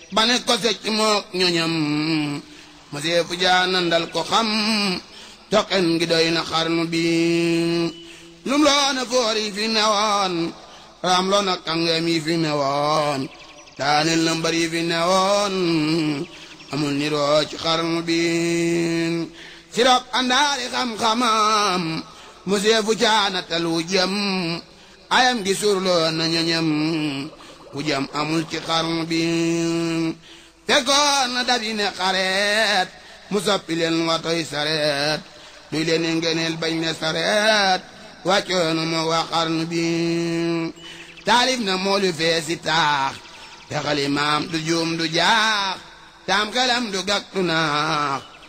ba ne ko secc mook ñoñam ma seefu jaanandal ko xam toqen gi doy na xarnu bi lum loona foor yi fi newoon raam loona kàngam yi fi newoon daaneel na mbar yi fi newoon amul niroo ci xarnu bi sirop andaari xam-xamam mu seefu caanatal wu jëm ayam gi surloo na ñoñam wu jëm amul ci xarnu bi fekkoon na dabi ne xareet mu soppi leen watoy sareet duy leen ngeneel bañ ne sareet wàccoonu ma waa xarnu bi taalif na moolu feesi taax te xalimaam du juum du jaax taam xelam du gàk du naax